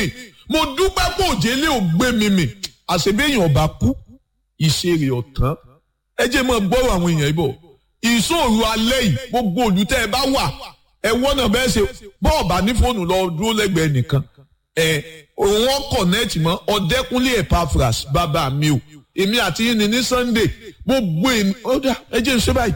mì mo dúpẹ́ pé òjèlé ò gbé mi mì àṣebéyàn ọba kú ìṣeré ọ̀tán ẹ jẹ́ mọ́ gbọ́rọ̀ àwọn èèyàn ibò ìṣòro alẹ́ yìí gbogbo olùtẹ́ ẹ bá wà ẹ wọ́nà bẹ́ẹ̀ ṣe bọ́ọ̀bà ní fóònù lọ dúró lẹ́gbẹ̀ẹ́ nìkan ẹ wọ́n kọ̀nẹ́ẹ̀tì mọ́ ọ̀dẹ́kúnlé Epaphras bàbá mi o èmi àti yín ni ní Sunday gbogbo èmi ọ̀dà ẹ jẹ́ ṣe báyìí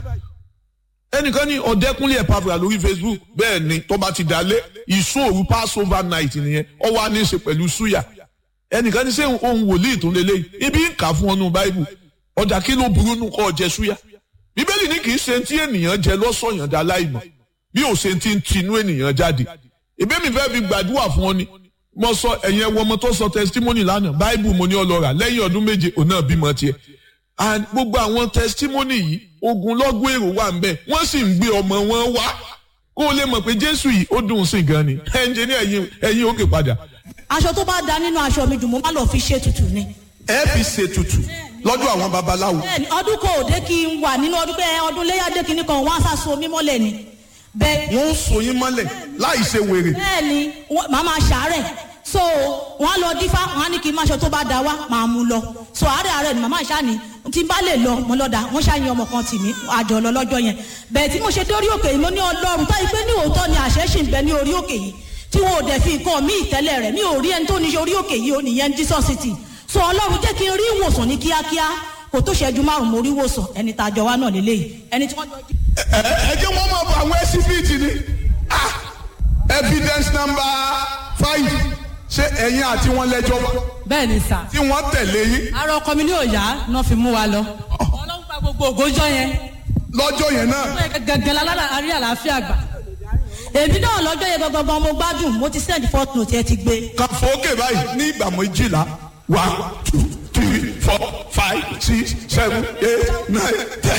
ẹnìkan ní ọ̀dẹ́kúnlé Epaphras lórí Facebook bẹ́ẹ̀ ni tó bá ti dalẹ̀ ìṣòro Passover night nìyẹn ó wá ní í ṣe pẹ̀lú súyà ẹnìkan ní sẹ́ ohun wòlíì tó lélẹ́yìí ibi ń kà fún ọnù báíbù ọ̀dà kí ló burú nù kọ́ ọ jẹ súyà bíbélì ní kì í ṣe tí ènìyàn jẹ lọ́sọ̀yàn dá láìmọ̀ bí ò ṣe ti ń tinú ènìyàn jáde ìbí mi fẹ́ fi gbàdúrà fún ọ ni mo sọ ẹ̀yin ẹwọ ọmọ tó sọ testimony lánàá báíbù mo ní ọlọ́ra lẹ́yìn ọdún méje òun náà bímọ tiẹ̀ and gbogbo àwọn testimony yìí ogunlọ́gọ̀ èrò wà ń bẹ̀ wọ́n sì ń gbé ọmọ wọn wá kó o lè mọ̀ pé jésù yìí ó dùn sí gan ni ẹnjẹ ní ẹ̀yìn ẹ̀yìn òkè padà. aṣọ tó bá da nínú aṣọ mi jù mo má lọ fi ṣe tutù ni. ẹ fi ṣètùtù lọ́dọ̀ àwọn babaláwo. bẹ́ẹ̀ni ọdún kò dé kí n wà nínú ọdún pé ọdún léyà dé kínní kan wọn á sá so mí mọ́lẹ̀ ni. bẹ́ẹ̀ wọ́n ń so yín mọ́lẹ̀ láì ṣe wèrè. bẹ́ẹ̀ni wọ́n- màá máa ṣàárẹ̀ so wọ́n á lọ dífá wọ́n á ní kí n má ṣe tó bá da wá màá mú lọ so àárẹ̀ àárẹ̀ ni màmá ìṣá ni tí n bá lè lọ mo lọ dà wọ́n ṣàyìn ọmọ kan tì mí àjọ lọ lọ́jọ́ yẹn bẹ́ẹ̀ tí mo ṣe dórí òkè yìí mo ní ọlọ́run táyì pé ní òótọ́ ni àṣẹ ṣì ń bẹ ní orí òkè yìí tí wọn ò dẹ̀ fi nǹkan mí ìtẹ́lẹ̀ rẹ̀ mi ò rí ẹni tó ní orí òkè yìí ò nìyẹn Jesus city so ọlọ́run jẹ́ kí n rí ìwòsàn ní kíákíá kò tó ṣẹ́jú márùn-ún mo rí ìwòsàn ẹni tá a jọ wá náà lélẹ́yìí ẹni tí wọ́n jọ jí ẹ ẹ jẹ́ wọ́n máa bọ àwọn ẹsibíìtì ni ah evidence number five ṣé ẹ̀yin àti wọn lẹ́jọ́ wá bẹ́ẹ̀ ni sà. tí wọ́n tẹ̀lé yín ara ọkọ mi ní òòyà náà fi mú wa lọ. ọlọ́run gba gbogbo ògójọ́ yẹn. lọ́jọ́ yẹn náà gẹ́gẹ́ lálára àrí àlàáfíà gbà. èmi náà lọ́jọ́ yẹn gangan mo gbádùn mo ti send fourth note ẹ ti gbé kan fòókè báyìí ní ìgbà méjìlá one two three four five six seven eight nine ten.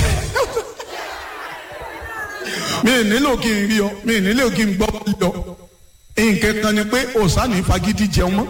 mi ì nílò kí n rí ọ mi ì nílò kí n gbọ́ rí ọ nǹkan kan ni pé òsánì fagídí jẹun mọ́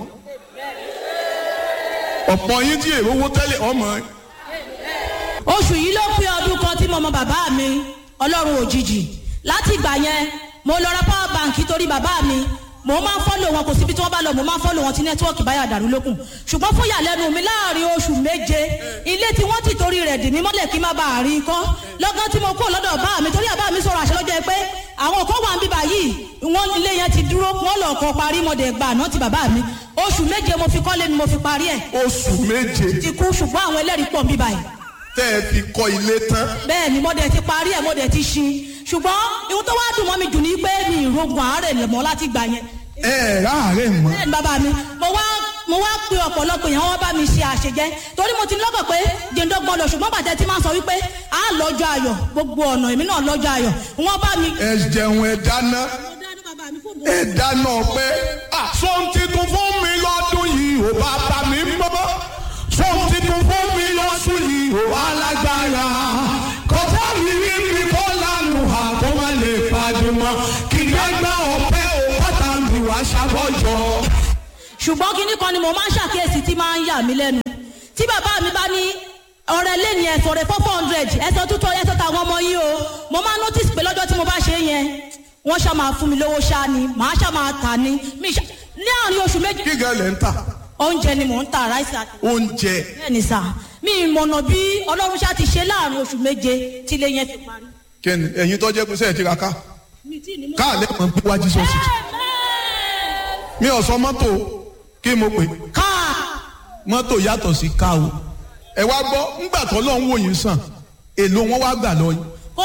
ọ̀pọ̀ yín tí èrò owó tẹ́lẹ̀ ọmọ oṣù yìí ló pé ọdún kan tí mo mọ bàbá mi ọlọ́run òjijì láti ìgbà yẹn mo lọ ra power bank torí bàbá mi mo máa ń fọ́lò wọn kò síbi tí wọ́n bá lọ mo máa ń fọ́lò wọn tí nẹ́tíwọ́ọ̀kì báyà dàrú lókun ṣùgbọ́n fún ìyàlẹ́nu mi láàrin oṣù méje ilé tí wọ́n ti torí rẹ̀ dì mí mọ́lẹ̀ kí n má bàa rí i kọ́ lọ́gán tí mo kúrò lọ́dọ̀ bá mi torí àbá mi sọ̀rọ̀ àṣẹ lọ́jọ́ pé àwọn kan wà ń bíbà yìí wọ́n ilé yẹn ti dúró wọ́n lọ kọ́ parí mọ́dẹ̀ gbà náà ti bàbá mi oṣù méje mo fi kọ́lé mi mo fi parí ẹ̀ oṣù méje ti kú ṣùgbọ́n àwọn ẹlẹ́rìí pọ̀ ń bíbà yìí tẹ́ ẹ fi kọ́ ilé tán bẹ́ẹ̀ ni mo dẹ̀ ti parí ẹ̀ mo dẹ̀ ti ṣin ṣùgbọ́n ihun tó wá dùn mọ́ mi jù ní pé mi ìrogun àárẹ̀ mọ́ láti gbà yẹn. ẹ ẹ ráàárẹ̀ mọ́ bẹ́ẹ̀ ni bàbá mi mo wá mo wá pe ọ̀pọ̀lọpọ̀ èèyàn wọ́n bá mi ṣe àṣejẹ́ torí mo ti ní lọ́kàn pé jẹ́ndọ́gbọ́n lọ ṣùgbọ́n bàtẹ́ ti máa ń sọ wípé a lọ́jọ́ ayọ̀ gbogbo ọ̀nà èmi náà lọ́jọ́ ayọ̀ wọ́n bá mi. ẹ jẹun ẹ dáná ẹ dáná pé sọ́n titun fún mi lọ́dún yìí ò bá bá mi mọ́ sọ́n titun fún mi lọ́sùn yìí ò alágbára kọjá mi rí mi kọ́ lánàá àkó má lè fàdùmọ́ kí gbẹ́gbẹ́ ọ̀pẹ ò kọ́ta mi wá ṣàbọ̀jọ́. ṣùgbọ́n kinní kan ni mo máa ń ṣàkíyèsí tí máa ń yà mí lẹ́nu tí bàbá mi bá ní ọ̀rẹ́ lé ní ẹ̀sọ̀ rẹ̀ four hundred ẹ̀sọ̀ tútọ̀ ẹ̀sọ̀ tàwọn ọmọ yìí o mo máa notice pé lọ́jọ́ tí mo bá ṣe é yẹn wọ́n ṣá máa fún mi lówó ṣá ni màá ṣá máa tà ní mi ṣá ní àárín oṣù méjì kí gan lẹ̀ ń tà oúnjẹ ni mò ń ta ráìsì àti oúnjẹ bẹ́ẹ̀ ni sà mi ìmọ̀nà bí ọlọ́run ṣá ti ṣe láàrin oṣù méje tí ilé yẹn fi parí. kẹ́ni ẹ̀yin tó jẹ́ pé sẹ́yìn ti ra ká mi tí ì ní mọ̀. káàlẹ́ mọ̀ bí wájú sọ́ọ̀sì mi ò sọ mọ́tò kí mo pè káà mọ́tò yàtọ̀ sí ká o ẹ wá gbọ́ ńgbà tó lọ́n wò yín sàn èlò wọn wá gbà lọ yín